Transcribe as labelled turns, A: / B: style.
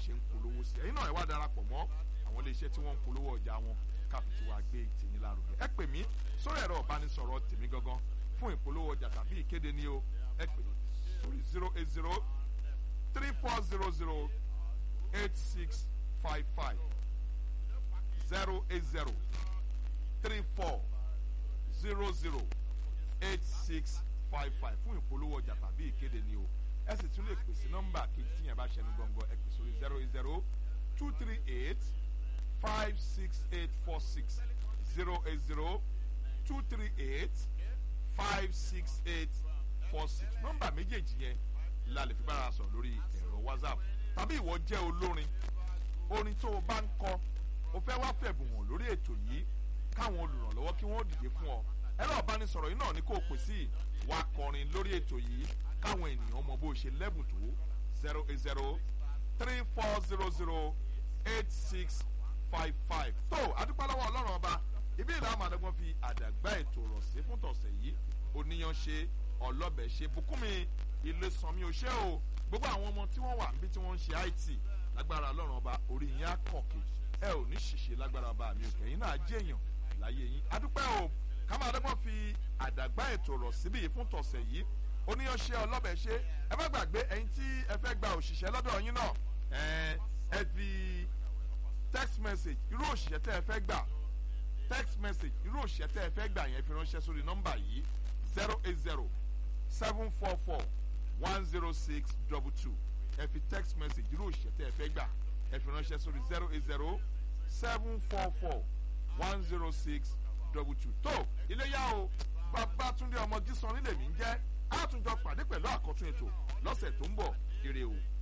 A: ṣe ń polówó sí ẹ̀yin náà ẹ wá darapọ̀ mọ́ àwọn iléeṣẹ́ tí wọ́n ń polówó ọjà wọn káfí tí wàá gbé tèmi lárugẹ ẹ pè mí sórí ẹ̀rọ ìbánisọ̀rọ̀ tèmi gangan fún ìpolówó ọjà tàbí ìkéde ní o ẹ pè sórí zero eight zero three four zero zero eight six five five zero eight zero three four zero zero eight six five five fún ìpolówó ọjà tàbí ìkéde ní o ẹ sì tún lè pè sí nọ́mbà kejì tí yẹn bá ṣẹnu gbọ̀ngàn ẹ pè sórí zero eight zero two three eight five six eight four six zero eight zero two three eight five six eight four six nọ́mbà méjèèjì yẹn la lè fi bára sọ̀rọ̀ lórí ẹ̀rọ whatsapp tàbí ìwọ jẹ́ olórin orin tó o bá ń kọ o fẹ́ wá fẹ̀bùn hàn lórí ètò yìí káwọn olùrànlọ́wọ́ kí wọ́n dìde fún ọ ẹ̀rọ ìbánisọ̀rọ̀ yìí náà ni kò pè sí wá kọrin lórí ètò yìí káwọn ènìyàn mọ bó ṣe lẹ́bùn tó zero eight zero three four zero zero eight six five five tó adúpálọ́wọ́ ọlọ́run ọba ibi ìlà àmàdọ́gbọ́n fi àdàgbà ètò rọ̀ sí fún tọ̀sẹ̀ yìí oníyan ṣe ọlọ́bẹ̀ ṣe bùkúnmi ilé sanmi òṣè o gbogbo àwọn ọmọ tí wọ́n wà níbi tí wọ́n ń ṣe it lágbára ọlọ́run ọba orí yín á kọ̀kì ẹ ò ní ṣìṣe lágbára ọba mi òkè yín náà jẹ́ èèyàn láyé yín adúpẹ́ o ká máa dọ́gbọ́n fi àdàgbà ètò rọ̀ síbí fún tọ̀sẹ̀ yìí oníyan ṣe ọlọ́bẹ̀ ṣe ẹ má gbàgbé ẹyin tí ẹ fẹ́ gba òṣìṣẹ́ lọ́dọ̀ yín náà ẹ fi text message irú òṣìṣẹ́ tẹ́ ẹ fẹ́ gbà text message irú òṣìṣẹ́ tẹ́ ẹ fẹ́ gbà yẹn fi ránṣẹ́ sórí nọ́mbà yìí zero eight zero seven four four one zero six double two ẹ fi text message irú òṣìṣẹ́ tẹ́ ẹ fẹ́ gbà ẹ fi ránṣẹ́ sórí zero eight zero seven four four one zero six double two tó iléyà o babatunde ọmọ jísan nílẹ̀ mi ń jẹ́ àtúnjọ pàdé pẹ̀lú àkọ́tún ètò lọ́sẹ̀ tó ń bọ̀ ire o.